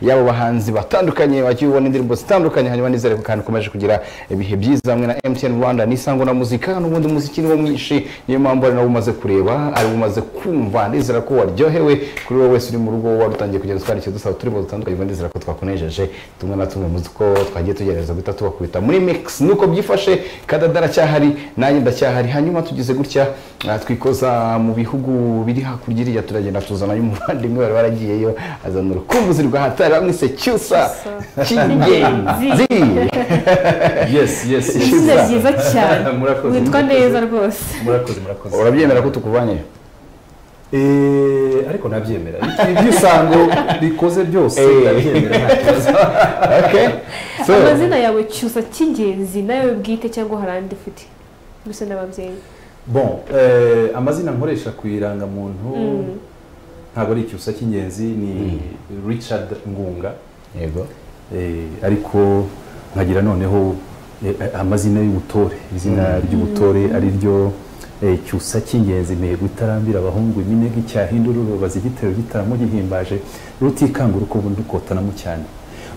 y'abo bahanzi batandukanye wagiye ubona indirimbo zitandukanye hanyuma nizere ko kandi ukomeje kugira ibihe byiza hamwe na MTN Rwanda n'isango na muzika n'ubundi umuziki ni wo mwinshi niyo mpamvu ari nawe umaze kureba ari umaze kumva ndizera ko waryohewe kuri wowe wese uri mu rugo wari utangiye kugenda utwandikira dusaba uturimo dutandukanye kandi ndizera ko twakunejeje tumwe na tumwe muzi ko twagiye tugerageza guhita tubakubita muri mix nuko byifashe kadada aracyahari nanjye ndacyahari hanyuma tugize gutya ah, twikoza mu bihugu biri hakurya iriya turagenda tuzanayo umuvandimwe wari waragiyeyo azana urukumbuzi rwa hatari bamwise cyusa cy'ingenzi yes yes yes. izina ryiza cyane Murakoze, witwa murakoze. neza rwose murakoze murakoze urabyemera ko tukuvanye Eh, ariko nabyemera iby'isango bikoze byose Eh. ndabyemera nta kibazo. okay so amazina yawe cyusa cy'ingenzi nawe bwite cyangwa hari andi ufite gusa n'ababyeyi bon eh, amazina nkoresha ku irangamuntu ntabwo ari icyusa cy'ingenzi ni richard ngunga yego Eh, ariko nkagira noneho eh, amazina y'ubutore izina ry'ubutore ari ryo eh, cyusa cy'ingenzi mihigo itarambira abahungu iminega icyahindura urubaza igitero gitaramo gihimbaje rutikanga urukubu ndukotanamo cyane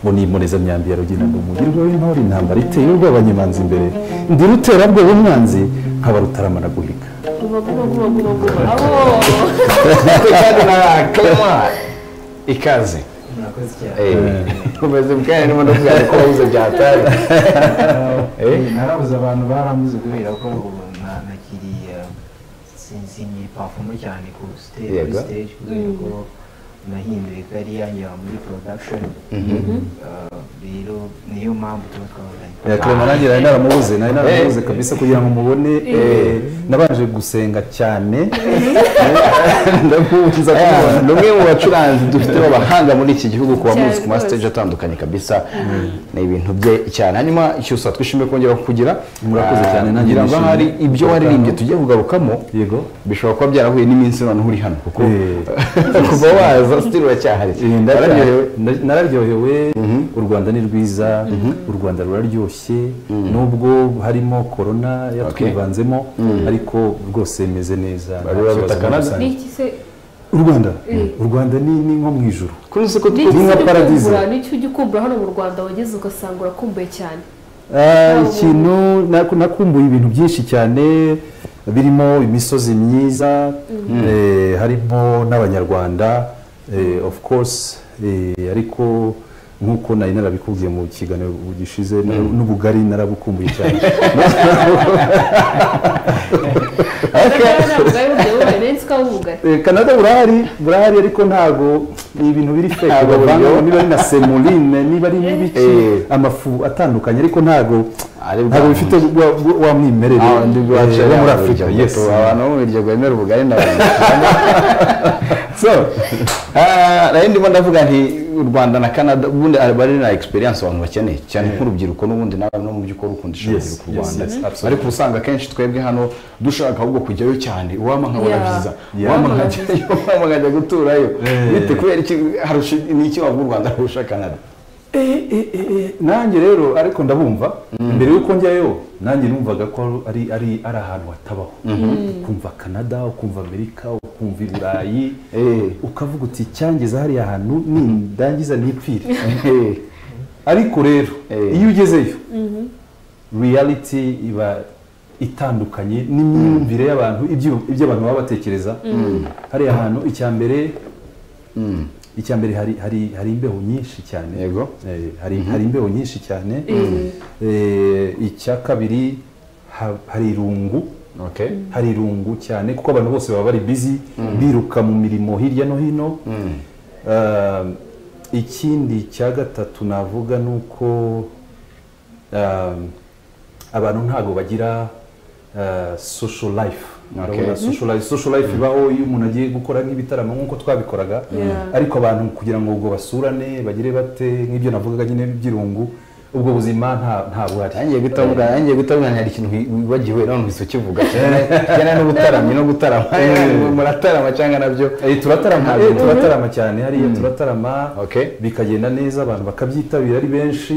ngo ni impurezamyambi ya rugira ngo umugirwe w'intore intambara iteye urw'abanyemanzi imbere ndi ruterabwoba umwanzi nkaba rutaramana guhiga guba guba guba guba guba abo kandi na Clement ikaze murakoze cyane Eh, umeze bwari niba ndabwira ko wabuze bya hatari Eh, narabuze abantu barambuze kubera ko ubu na- nakiriye sinzinyi pafumo cyane ku stage kuri Yego. stage kubera ko nahinduye kari yanjye muri production Eh, rero niyo mpamvu tuba twabonanye Clement nanjye nari naramubuze nari naramubuze kabisa kugira ngo mubone eh, nabanje gusenga cyane ndamubuza kumubona ni umwe mu bacuranzi dufite b'abahanga muri iki gihugu kuba Cyane muzi ku ma rwose. stage atandukanye kabisa ni ibintu bye cyane hanyuma cyusa twishimiye kongera kukugira Murakoze Ah, cyane, nanjye ngira ngo nishimiye. hari ibyo waririmbye tugiye kugarukamo yego bishobora kuba byarahuye n'iminsi noneho uri hano kuko Eh. kuva waza sitiri uracyahari Eh, ndacya- wararyohewe nda- nararyohewe u rwanda ni rwiza u rwanda ruraryoshye nubwo harimo korona yatwivanzemo ariko rwose meze neza nta Bari baruta kibazo muri Canada? rusange. n'iki se u rwanda u rwanda ni ni nko mu ijuru kuri uzi ko n'iki Inka se paradizo. ukumbura n'icyo ujya ukumbura hano mu rwanda wageze ugasanga urakumbuye cyane Ah, ikintu naku- nakumbuye ibintu byinshi cyane birimo imisozi myiza eh, harimo n'abanyarwanda eh, of course eh, ariko nk'uko nari narabikubwiye mu kiganiro gishize na- n'ubugari narabukumbuye cyane ntabwo ari ubugari ubugari nari nzi ko ari ubugari Eh, canada burahari burahari ariko ntago ni ibintu biri feke Ntago bavanga buryo. niba ari na semuline niba ari n'ibiki Eh. amafu atandukanye ariko ntago Ari bwa ntago bifite wa- wa- wa mwimerere Ah, ndi eh, bwacu wo muri yaba afurika urugero yes guto, abantu bo mu miryango yemera ubugari n'abantu so ah, nayo ndimo ndavuga nti u rwanda na canada ubundi aba ari na experience abantu bakeneye cyane nk'urubyiruko n'ubundi nawe no mu by'ukuri ukunda ishuri Yes, ku yes, rwanda yes, absolutely. ariko usanga akenshi twebwe hano dushaka ahubwo kujyayo cyane uwama nkabona Yeah. byiza Yeah. uwama Uwama nkajyayo uwama nkajya guturayo Eh. bite kubera iki harusha- ni iki wavuga u rwanda arusha canada Eh, eh, eh, eh, nanjye rero ariko ndabumva mbere y'uko njyayo nanjye numvaga ko ari ari ari ahantu hatabaho ukumva canada ukumva amerika ukumva i burayi Eh. ukavuga uti icyangeza hariya hantu nindangiza nipfire ariko rero Eh. iyo ugezeyo reality iba itandukanye n'imyumvire y'abantu ibyo ibyo abantu baba batekereza hariya hantu icya mbere icya mbere hari hari hari imbeho nyinshi cyane Yego. Eh, hari hari imbeho nyinshi cyane Eh, icya kabiri ha- hari irungu okay hari irungu cyane kuko abantu bose baba bari busy biruka mu mirimo hirya no hino Ah, ikindi cya gatatu navuga ni uko ah, abantu ntabwo bagira ah, social life Urabona social life social life ibaho iyo umuntu agiye gukora nk'ibitaramo nk'uko twabikoraga Yeah. ariko abantu kugira ngo ubwo basurane bagire bate nk'ibyo navugaga nyine by'irungu ubwo buzima nta nta buhari yangiye gutabwa yangiye gutabwa hari ikintu wibagiwe none uhise ukivuga cyane cyane n'ubutaramyi no gutarama muratarama cyangwa nabyo Eh, turatarama eh, turatarama cyane hariya turatarama Okay. bikagenda neza abantu bakabyitabira ari benshi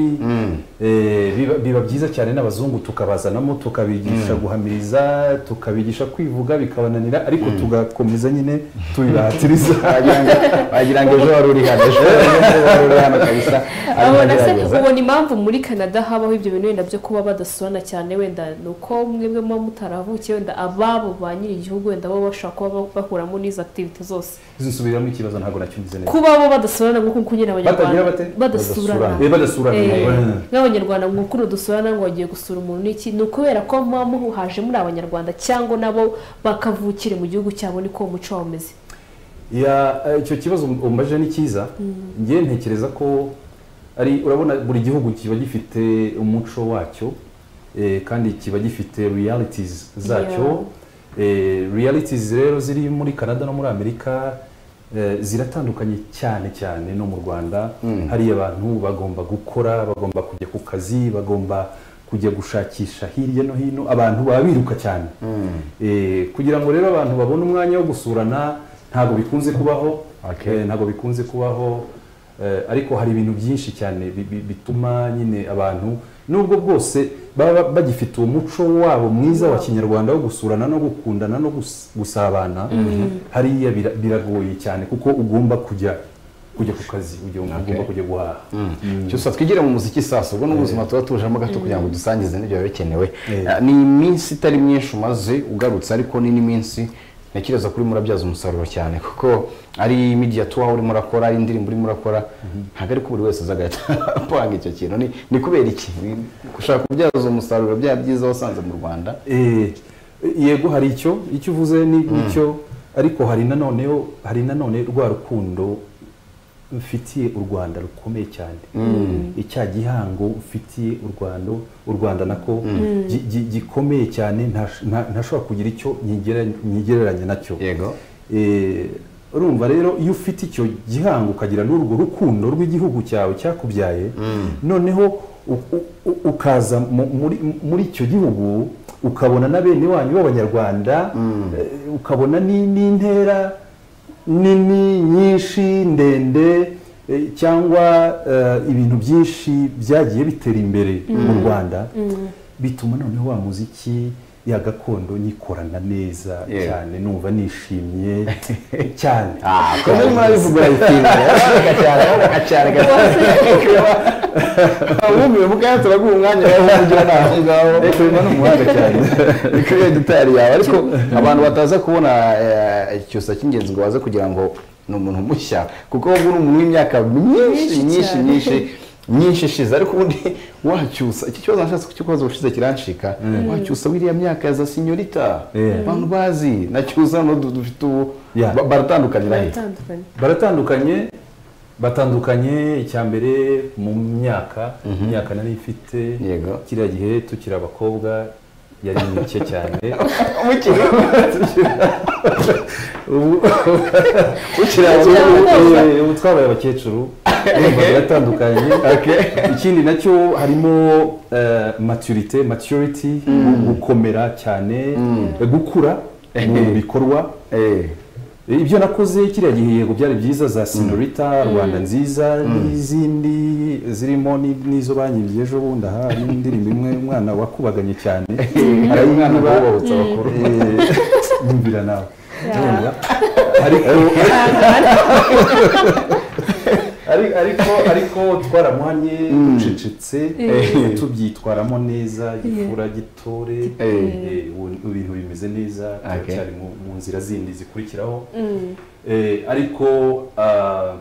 Eh, biba- biba byiza cyane n'abazungu tukabazanamo tukabigisha guhamiriza tukabigisha kwivuga bikabananira ariko tugakomeza nyine tubibahatiriza wagira ngo- wagira ngo ejo wari uri hano ejo wari uri hano kabisa arimo abona se agerageza ubona impamvu muri canada habaho ibyo bintu wenda byo kuba badasobana cyane wenda ni uko mwebwe muba mutaravukiye wenda ababo ba nyiri igihugu wenda bo bashobora kuba ba- bahuramo n'izo activity zose zisubiramo ikibazo ntabwo nacyumvise neza kuba bo badasurana nk'uko nyine Batagira abanyarwanda bate? badasurana Eh, badasurana Eh, Eh. nk'abanyarwanda mukuru dusurana ngo wagiye gusura umuntu n'iki ni ukubera ko muba muhaje muri abanyarwanda cyangwa nabo bakavukire mu gihugu cyabo niko uwo muco waba umeze ya eh, icyo kibazo umbaje ni cyiza ngewe ntekereza ko ari urabona buri gihugu kiba gifite umuco wacyo eh, kandi kiba gifite realities zacyo Eh, realities rero ziri muri canada no muri amerika eh, ziratandukanye cyane cyane no mu rwanda hariya abantu bagomba gukora bagomba kujya ku kazi bagomba kujya gushakisha hirya no hino abantu baba biruka cyane Eh, kugira ngo rero abantu babone umwanya wo gusurana ntabwo bikunze kubaho Okay. Eh, ntabwo bikunze kubaho eh, ariko hari ibintu byinshi cyane bi- bi- bituma nyine abantu nubwo bwose baba bagifite uwo muco wabo mwiza wa kinyarwanda wo gusurana no gukundana no gus- gusabana hariya bira- biragoye cyane kuko ugomba kujya kujya ku kazi ujya- ugomba kujya guhaha cyose twigire mu muziki sasa ubwo n'ubuzima tuba tujemo gato kugira ngo dusangize n'ibyo biba bikenewe Eh. Ah, ni iminsi itari myinshi umaze ugarutse ariko ni n'iminsi ntekereza kuri murabyaza umusaruro cyane kuko ari media tuwa urimo urakora ari indirimbo urimo urakora ntabwo ariko buri wese aza agahita apanga icyo kintu Ni- ni kubera iki Ni- gushaka kubyaza umusaruro bya byiza wasanze mu rwanda Eh, yego hari icyo icyo uvuze ni icyo ariko hari nanoneho hari nanone rwa rukundo mfitiye u rwanda rukomeye cyane icya gihango mfitiye u rwanda u rwanda nako gi- gi- gikomeye cyane ntash- nta- ntashobora kugira icyo nyigera- nyigereranya nacyo yego Eh, urumva rero iyo ufite icyo gihango ukagira n'urwo rukundo rw'igihugu cyawe cyakubyaye noneho u- u- u- ukaza mu- muri muri icyo gihugu ukabona na bene wanyu b'abanyarwanda eh, ukabona ni- n'intera nini nyinshi ndende eh, cyangwa eh, ibintu byinshi byagiye bitera imbere mu rwanda bituma noneho wa muziki ya gakondo nyikorana neza Yeah. cyane numva nishimye cyane kome mwabivuga bitinda gacyara gacyara wumiwe mukanya turaguha umwanya wawe kugira nawe aho ngaho turimo n'umuhanda cyane ni kuri editari yawe ariko abantu bataza kubona eh, icyusa cy'ingenzi ngo baze kugira ngo ni umuntu mushya kuko wowe uri umuntu w'imyaka myinshi Myinshi myinshi cyane. myinshi myinshi ishize ariko ubundi wacyusa iki kibazo nashatse kukibaza ubushize kirancika wacyusa wiriya myaka ya za sinyorita Yeah. abantu bazi na cyusa no du- dufite ubu Yeah. ba- baratandukanira he biratandukanye baratandukanye batandukanye icya mbere mu myaka imyaka nari mfite Yego. kiriya gihe tukiri abakobwa yari mike cyane umukino ubu ukiri ubu- aho ubu- ubu twabaye abakecuru urumva biratandukanye ikindi nacyo harimo eh, maturité maturity gu- gukomera cyane eh, gukura mu bikorwa Eh, ibyo nakoze kiriya gihe yego byari byiza za sinorita rwanda nziza n'izindi zirimo ni- n'izo banyimbye ejo bundi aha hari indirimbo imwe umwana wakubaganye cyane hari umwana Niba- bawubabuza bakuru Eh, nyumvira nawe Yeah. ariko ari- ariko ariko twaramuhanye ducecetse Eh. tubyitwaramo neza gifura gitore eh, ubu- ibintu bimeze neza Okay. turacyari mu mu nzira zindi zikurikiraho Mm. Eh, ariko ah,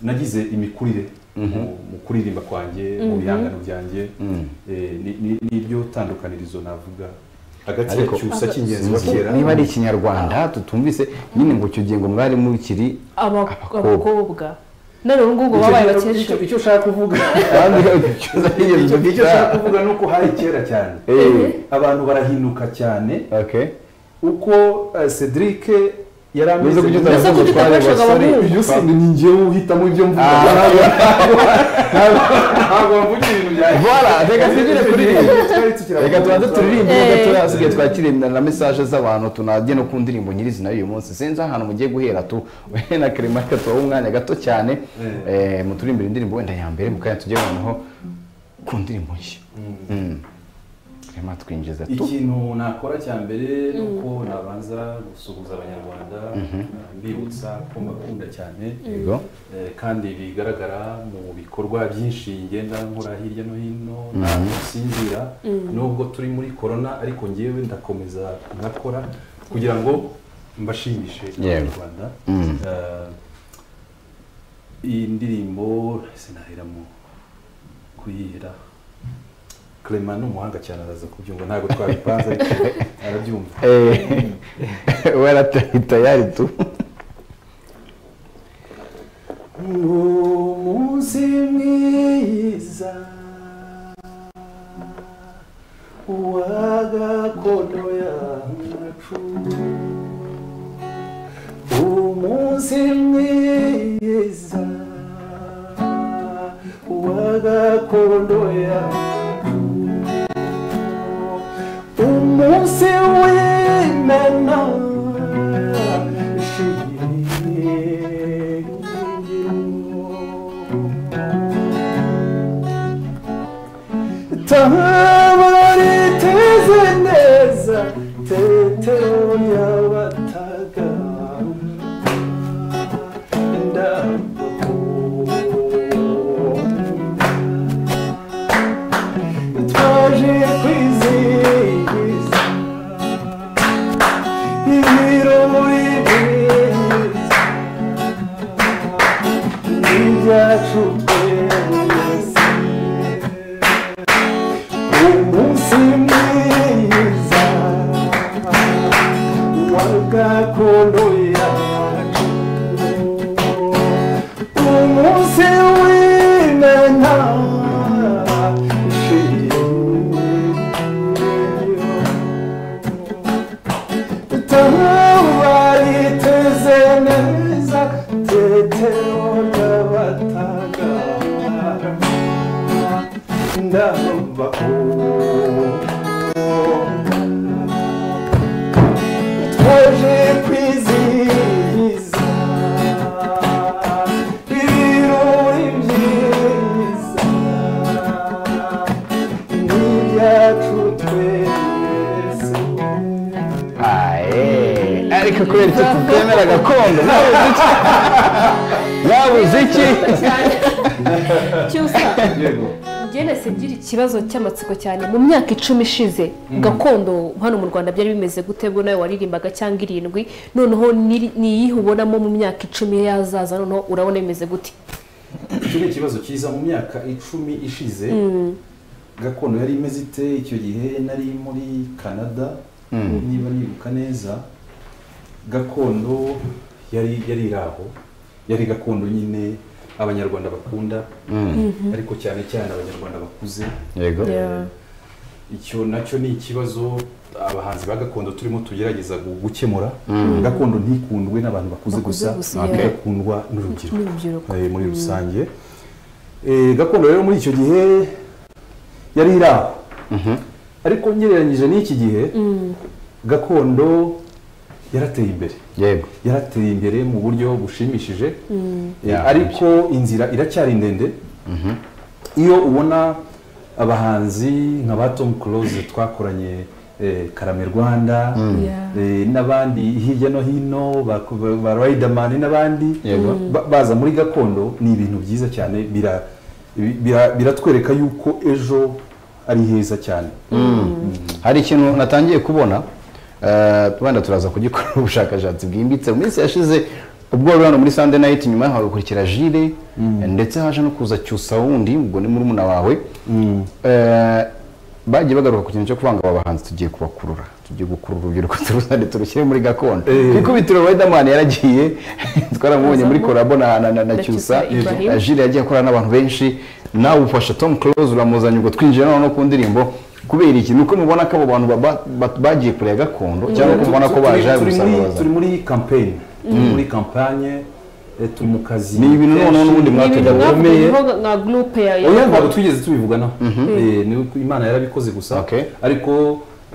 nagize imikurire mu- mu kuririmba kwanjye mu bihangano byanjye Eh, ni- ni- niryo tandukanirizo navuga hagati ya Ariko- cyusa cy'ingenzi wa Sinzi kera niba ari ikinyarwanda tutumvise nyine ngo icyo gihe ngo mwari mukiri Aba- Abakobwa. abakobwa none ubu ngubu babaye Icyo- abakecuru icyo icyo ushaka kuvuga kandi cyusa cy'ingenzi icyo icyo dufite ushaka kuvuga ni uko hari kera cyane Eh, abantu barahinuka cyane okay. uko eh, Cedric yari ameze Bize kugenda Mbese aravuga kuki ko ari utabashaga abasore abahungu? ibyo si ni njyewe uhitamo ibyo mvuga Ah. ntabwo bavuga ibintu byanjye Voilà, reka twinjire kuri iyi Twari tukiri reka tubanze turirimbe Eh. gato hasigaye twakire na mesaje z'abantu tunajye no ku ndirimbo nyirizina y'uyu munsi sinzi ahantu mugiye guhera tu na Clemarika tubahe umwanya gato cyane eh, muturirimbire indirimbo wenda ya mbere mu kanya tujye noneho ku ndirimbo nshya Mm. Clement twinjiza tu ikintu nakora cya mbere ni uko nabanza gusuhuza abanyarwanda mbibutsa ko mbakunda cyane yego Eh, kandi bigaragara mu bikorwa byinshi ngenda nkora hirya no hino ntabwo nsinzira nubwo turi muri korona ariko ngewe ndakomeza nkakora kugira ngo mbashimishe Yewe. abanyarwanda Mm. Eh, iyi ndirimbo sinahera mu kuyihera Clement ni umuhanga cyane araza kubyumva ntabwo twabipanze ariko arabyumva Eh, waratari tayari tu umunsi mwiza w'agakono yacu umunsi mwiza w'agakono yacu umunsi w'imena tabari teze neza tetero y'abataga twaje kwizihiza ibirori byiza n'ibyacu twese umunsi mwiza wa gakondo yacu umunsi w'imena ishimwe itabariteze neza tetero ry'abataga twaje kwizihiza ibirori byiza n'ibyacu twese aye ariko kubera icyo tutemera gakondo nabuze iki nabuze iki cyusa njyene sigira ikibazo cy'amatsiko cyane mu myaka icumi ishize gakondo hano mu rwanda byari bimeze gute bwo nawe waririmbaga cyangwa irindwi noneho ni- ni iyihe ubonamo mu myaka icumi yazaza noneho urabona bimeze gute icyo ni ikibazo cyiza mu myaka icumi ishize gakondo yari imeze ite icyo gihe nari muri canada niba nibuka neza gakondo yari yari iri aho yari gakondo nyine abanyarwanda bakunda ariko cyane cyane abanyarwanda bakuze yego icyo nacyo ni ikibazo abahanzi ba gakondo turimo tugerageza gu- gukemura gakondo ntikundwe n'abantu bakuze Bakuze gusa gusa, ntabwo yeah. igakundwa n'urubyiruko N'urubyiruko. eh, muri rusange Eh, gakondo rero muri icyo gihe yari iri aho ariko ngereranyije n'iki gihe gakondo yarateye imbere yego yarateye imbere mu buryo bushimishije Eh, Yeah. ariko inzira iracyari ndende iyo ubona abahanzi nka ba tom close twakoranye eh, karame rwanda Yeah. eh, n'abandi hirya no hino ba- ba ba riderman n'abandi Yego. ba- baza muri gakondo ni ibintu byiza cyane bira- bira- biratwereka yuko ejo ari heza cyane hari ikintu natangiye kubona eh, wenda turaza kugikora ubushakashatsi bwimbitse mu minsi yashize ubwo wari hano muri sunday night nyuma yaho hagakurikira jire ndetse haje no kuza cyusa wundi ubwo ni murumuna wawe Eh, bagiye bagaruka ku kintu cyo kuvanga aba bahanzi tugiye kubakurura tugiye gukurura urubyiruko turuzane turushyire muri gakondo Eh. ku ikubitiro riderman yaragiye twaramubonye muri korabo na, na, na, na Na cyusa Cyusa Ibrahim. Jule yagiye akorana n'abantu benshi nawe ufasha Tom Close uramuzanye ubwo twinjiye noneho no ku ndirimbo kubera iki ni uko mubona ko abo bantu ba- ba- bagiye kureba gakondo cyangwa ko mubona ko baje Turi- turi muri- gusanga turi muri kampanye turi muri kampanye eh, turi mu kazi Ni ibintu noneho n'ubundi ni ibintu mwatugira Tujya mwavuga bikomeye. nko nka gurupe ya oya ntabwo twigeze tubivuganaho Eh, ni uko imana yarabikoze gusa Okay. ariko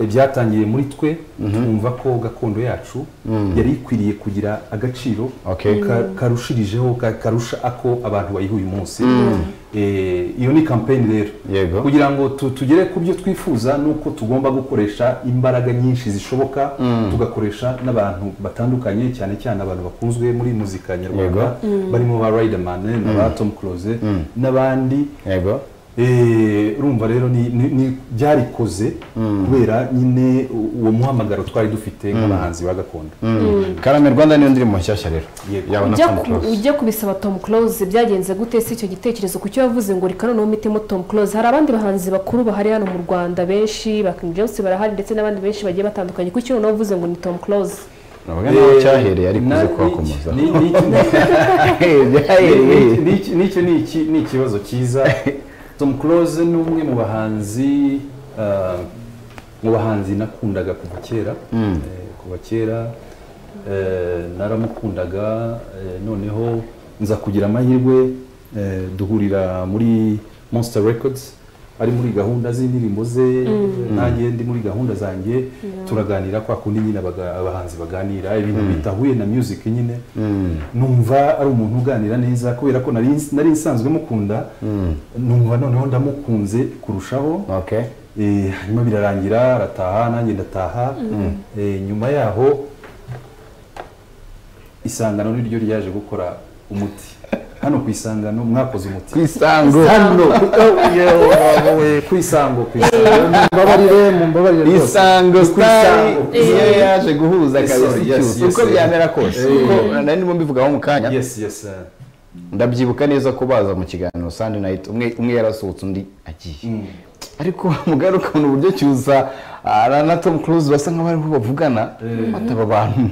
eh, byatangiye muri twe twumva ko gakondo yacu yari ikwiriye kugira agaciro Okay. ka- karushirijeho ka- karusha ako abantu bayiha uyu munsi Eh, iyo ni kampeni rero Yego. kugira ngo tu- tugere ku byo twifuza ni uko tugomba gukoresha imbaraga nyinshi zishoboka tugakoresha n'abantu batandukanye cyane cyane abantu bakunzwe muri muzika nyarwanda barimo ba Riderman na ba Tom Close n'abandi yego Eh, urumva rero ni- ni- ni- byarikoze kubera nyine u- uwo muhamagaro twari dufite nk'abahanzi ba gakondo karame rwanda niyo ndirimbo nshyashya rero Yego. yawe na ujya Tom ku- Close. ujya kubisaba tom close byagenze gute si icyo gitekerezo ku cyo yavuze ngo reka noneho mitemo tom close hari abandi bahanzi bakuru bahari hano mu rwanda benshi ba king james barahari ndetse n'abandi benshi bagiye batandukanye kuki noneho uvuze ngo ni tom close Ntabwo nawe Eh, cyahereye ari kuze na- kuhakomozaho ni- ni- ni- byahereye ni- ni- Nicyo ni iki- ni ikibazo cyiza Tom Close ni umwe mu bahanzi ah, mu bahanzi nakundaga kuva kera Eh, kuva kera eh, naramukundaga eh, noneho nza kugira amahirwe eh, duhurira muri Monster Records ari muri gahunda z'indirimbo ze nanjye ndi muri gahunda zanjye turaganira kwa kundi nyine abaga- abahanzi baganira ibintu bitahuye na music nyine numva ari umuntu uganira neza kubera ko nari nari nsanzwe mukunda numva noneho ndamukunze kurushaho okay Eh, hanyuma birarangira arataha nanjye ndataha Eh, nyuma yaho isangano niryo ryaje gukora umuti hano ku isangano mwakoze umuti ku isango hano ku- oh, yewe, wowe, ku isango ku isango mumbabarire mumbabarire rwose isango Ku sitari isango. niyo yaje guhuza kabisa Yes, yes, icyusa yes, uko yes. byamera kose Eh. kuko nari ndimo mbivugaho mu kanya yes yes eh. ndabyibuka neza ko baza mu kiganiro Sunday night umwe umwe yarasohotse undi agiye ariko mugari ukuntu uburyo cyuza ah, na- na Tom Cruise basa nk'abariho bavugana bataba abantu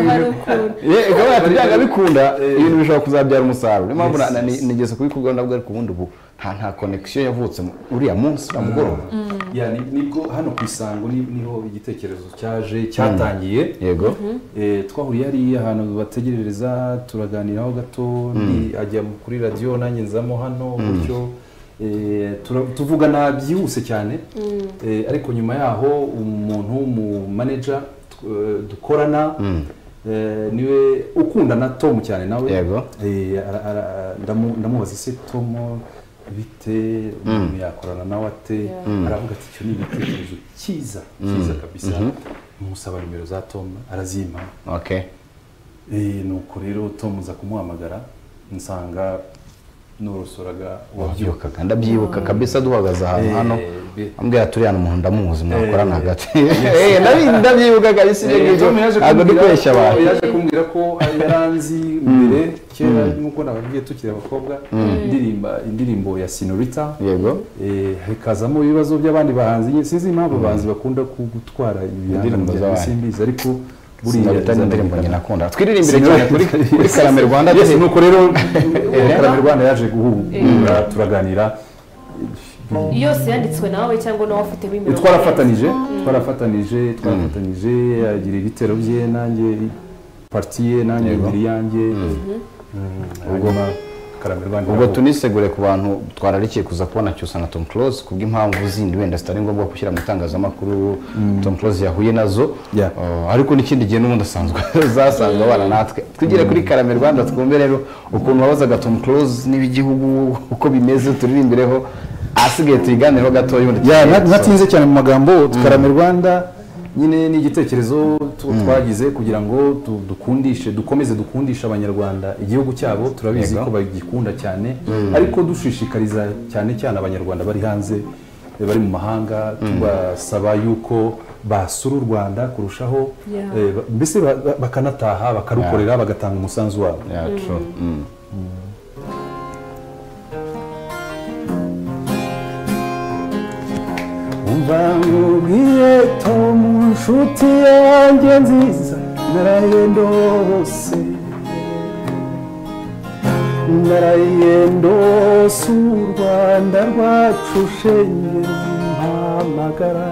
hari ukuntu. Ye, ikaba yati, byanga bikunda Eh. ibintu bishobora kuzabyara umusaruro niyo mpamvu Yes, na- na- yes. nigeze kubikubwira nabwo ariko ubundi ubu nta nta connection yavutse mu- uriya munsi uriya mugoroba Ya, ni- nibwo hano ku isango ni- niho igitekerezo cyaje cyatangiye yego Eh, twahuriye hariya ahantu bategerereza turaganiraho gato ni- ajya kuri radiyo nanjye nzamo hano gutyo Eh, tura- tuvugana byihuse cyane Eh, ariko nyuma yaho umuntu mu manager tw- eh, dukorana eh, niwe ukundana Tom cyane nawe Yego. Eh, ara- ara- ndamu- ndamubaza ese Tom bite umuntu yakorana nawe ate aravuga ati icyo ni igitekerezo cyiza cyiza kabisa musaba nimero za Tom arazimpa okay Eh, nuko rero Tom uza kumuhamagara nsanga norosoraga wabyuka wabyibukaga ndabyibuka kabisa duhagaze ahantu Eh, hano bi- ambwira turi hano umuntu ndamuzi mwakorana Eh, hagati Eh, ndabi- ndabyibuka kabisa ibyo ngibyo Tom yaje ntabwo ndi kumbwira- kubeshya abantu yaje kumbwira ko yaranzi mbere kera nk'uko nababwiye tukiri abakobwa indirimba indirimbo ya Senorita yego Eh, hakazamo ibibazo by'abandi bahanzi nyine sinzi impamvu abahanzi bakunda ku- gutwara Indirimbo indirimbo z'abandi. simbizi ariko buriya zana- indirimbo nyina akunda twiririmbire Sinari- cyane kuri kuri karame rwanda yes tuzi- nuko rero karame rwanda yaje guhura turaganira yose yanditswe nawe cyangwa nawe afitemo imirongo twarafatanije twarafatanije twarafatanije agira ibitero bye nanjye parti ye nanjye Yego. ebyiri yanjye hanyuma karame rwanda ubwo iravuga. tunisegure ku bantu twararikiye kuza kubona cyusa na Tom Close kubw'impamvu zindi wenda zitari ngombwa gushyira mu itangazamakuru Tom Close yahuye nazo Yeah. Uh, ariko n'ikindi gihe n'ubundi asanzwe zasanzwe abana natwe tugere kuri Karame Rwanda twumve rero ukuntu wabazaga Tom Close n'ibigihugu uko bimeze turirimbireho ahasigaye tuyiganireho gatoya ubundi ya tugiye nta- gusoma. ntatinze cyane mu magambo karame rwanda nyine ni igitekerezo tu- twagize kugira ngo tu- dukundishe dukomeze dukundishe abanyarwanda igihugu cyabo turabizi Yego. ko bagikunda cyane ariko dushishikariza cyane cyane abanyarwanda bari hanze eh, bari mu mahanga tubasaba yuko basura u rwanda kurushaho Yeah. eh, ba- mbese ba- ba- bakanataha bakarukorera bagatanga umusanzu wabo Yeah, true. Mm. umva nkubwiye tom nshuti yanjye nziza naraye ndose naraye ndose u rwanda rwacu shenge umpamagara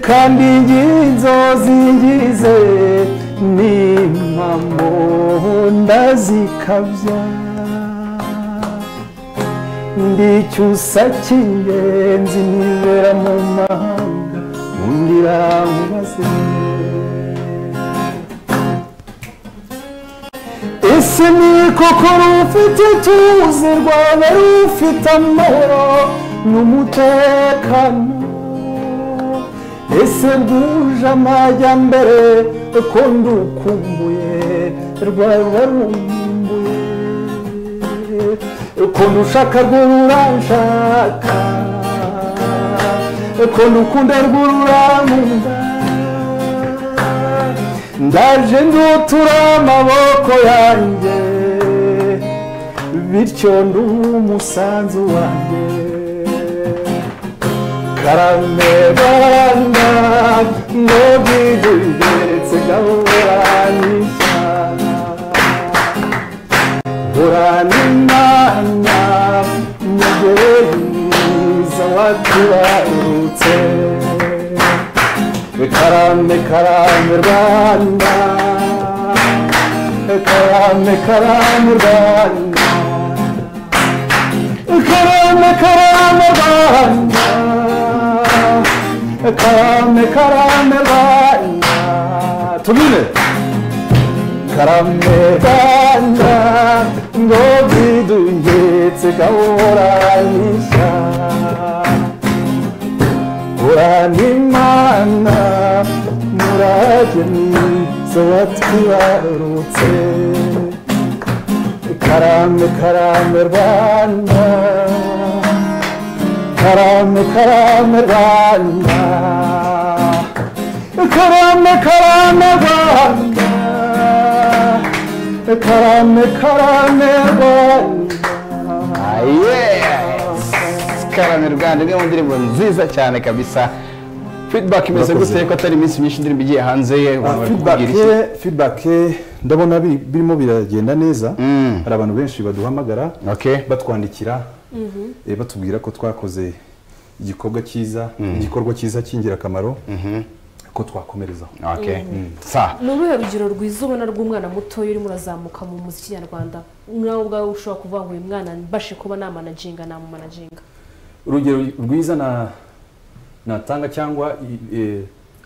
kandi ingingo zingize n'impamo ndazikabya ndi icyusa cy'ingenzi nibera mu mahanga undi irangaze ese ni koko rufite ituze rwaba rufite amahoro n'umutekano ese rwuje amajyambere ko ndukumbuye rwaba rumbuye ko ndushaka rw'ururanshaka ko ndukunda rw'ururankunda ndaje ndutura amaboko yanjye bityo ndumusanzu wanjye karame baranda ndabwigeretse gaburanishana burana imana mugere mwiza watubarutse karame karame rwanda karame karame rwanda karame karame rwanda karame karame rwanda tubine karame rwanda ngo bidugetse gahoranyisha uranimana murage mwiza watwibarutse karame karame rwanda karame karame rwanda karame karame rwanda karame karame rwanda karame rwanda imwe mu ndirimbo nziza cyane kabisa feedback imeze Murakoze. gute ko atari iminsi myinshi indirimbo igiye hanze Ah, umuntu feedback akubwira iki? feedback ndabona bi- birimo biragenda neza Mm. hari abantu benshi baduhamagara Okay. batwandikira eh, batubwira ko twakoze igikorwa cyiza igikorwa cyiza cy'ingirakamaro ko twakomerezaho Okay. sa ni uruhe rugero rwiza ubona rw'umwana mutoya urimo urazamuka mu muziki nyarwanda nawe ubwawe ushobora kuvuga ngo uyu mwana mbashe kuba namanaginga namumanajinga urugero rwiza na natanga cyangwa i- eh,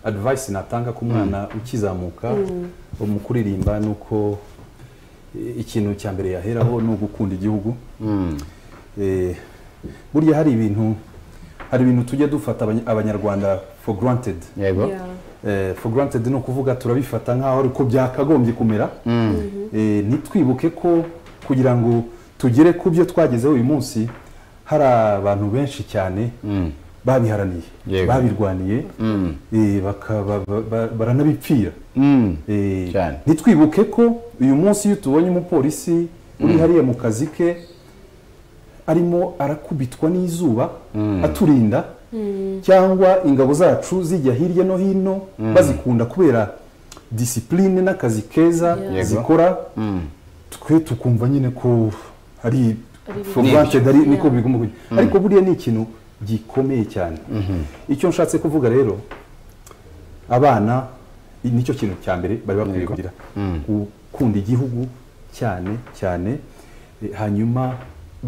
advice natanga ku mwana ukizamuka mu kuririmba ni uko eh, ikintu cya mbere yaheraho ni ugukunda igihugu Eh, burya hari ibintu hari ibintu tujya dufata abany- abanyarwanda for granted yego Eh, for granted ni ukuvuga turabifata nk'aho ari ko byakagombye kumera Eh, ntitwibuke ko kugira ngo tugere ku byo twagezeho uyu munsi hari abantu benshi cyane babiharaniye Yego. babirwaniye eh, bakaba- ba- ba- baranabipfira Mm. Eh, Cyane. ntitwibuke ko uyu munsi iyo tubonye umupolisi uri hariya mu kazi ke arimo arakubitwa n'izuba aturinda cyangwa ingabo zacu zijya hirya no hino bazikunda kubera disipurine n'akazi keza Yego. zikora twe tukumva nyine ko ari for Ni granted ari niko Yeah. bigomba kujya ariko buriya ni ikintu gikomeye cyane icyo nshatse kuvuga rero abana i- nicyo kintu cya mbere bari bakwiye kugira gukunda igihugu cyane cyane eh, hanyuma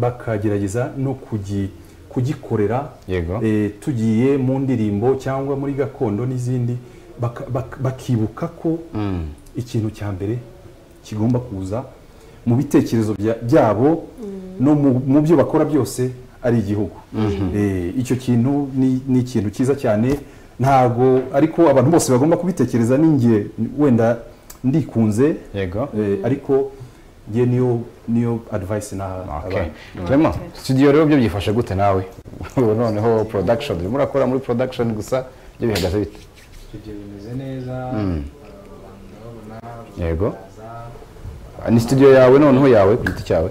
bakagerageza no kugi- kugikorera Yego. eh, tugiye mu ndirimbo cyangwa muri gakondo n'izindi baka- bak- bakibuka ko ikintu cya mbere kigomba kuza mu bitekerezo bya- byabo no mu- mu byo bakora byose ari igihugu Eh, icyo kintu ni ni ikintu cyiza cyane ntago ariko abantu bose bagomba kubitekereza ninjye wenda ndikunze Yego. Eh, ariko njye niyo niyo advice naha Okay. abantu Clement, studio rero byo byifashe gute nawe Ubu noneho production urimo urakora muri production gusa byo bihagaze bite ibyo bimeze neza abantu ndababona Yego. baza Ah, ni studio yawe noneho yawe ku giti cyawe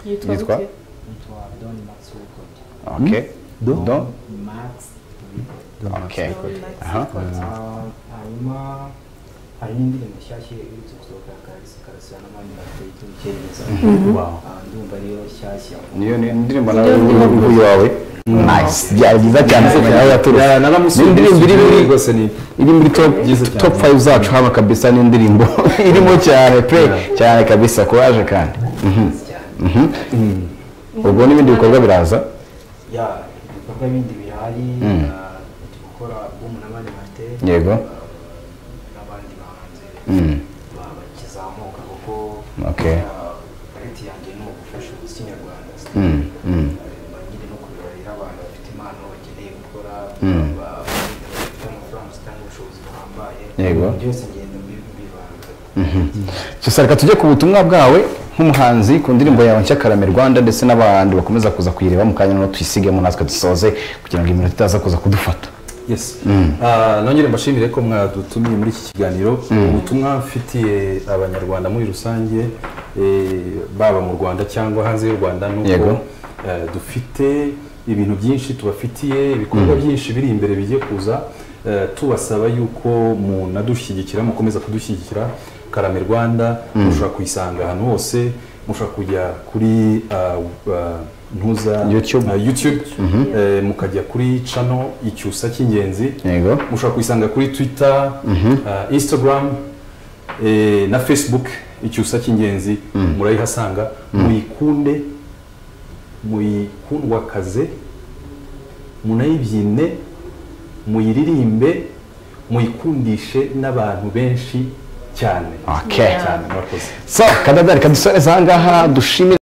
yitwa Yitwa? gute nitwa don matsuko okay Do? Don? max okay aha Ah, hanyuma hari n'indirimbo nshyashya iherutse gusohoka karisa karasa n'abandi bateye icyongereza Wow. Ah, ndumva ariyo nshyashya niyo ni indirimbo nawe Niyo ndirimbo. yawe nice byari byiza cyane se nawe yaturutse Ni indirimbo iri muri rwose ni iri muri top Byiza cyane. top 5 zacu hano kabisa n'indirimbo irimo cyane pe cyane kabisa kuraje kandi Mhm. Mhm. ubwo n'ibindi bikorwa biraza ya ibikorwa bindi bihari ah, turi gukora album na bane bate Yego. n'abandi bahanzi Mm. ba- bakizamuka kuko Okay. ah, target yanjye ni ugufasha umuziki nyarwanda Mm, mm. Ah, nyine no kubibarira abantu bafite impano bakeneye gukora Mm. ba- bafite amafaranga cyangwa ubushobozi buhambaye Yego. byose ngenda mbi- mbivanga gusa reka tujye ku butumwa bwawe nk'umuhanzi ku ndirimbo yawe nshya karame rwanda ndetse n'abantu bakomeza kuza kuyireba mu kanya noneho tuyisigemo natwe dusoze kugira ngo iminota itaza kuza kudufata yes Ah, nongere mbashimire ko mwadutumiye muri iki kiganiro ubutumwa mfitiye abanyarwanda muri rusange eh, baba mu rwanda cyangwa hanze y'u rwanda ni Yego. uko eh, dufite ibintu byinshi tubafitiye ibikorwa byinshi biri imbere bigiye kuza eh, tubasaba yuko munadushyigikira mukomeza kudushyigikira karame rwanda mushobora kuyisanga ahantu hose mushobora kujya kuri ah, ah, ntuza YouTube. ah, YouTube eh, mukajya kuri cano icyusa cy'ingenzi yego mushobora kuyisanga kuri twitter ah, instagram eh, na facebook icyusa cy'ingenzi murayihasanga muyikunde muyikundwakaze munayibyine muyiririmbe muyikundishe n'abantu benshi cyane Okay. cyane murakoze so kadadari kadusoreza ahangaha dushimire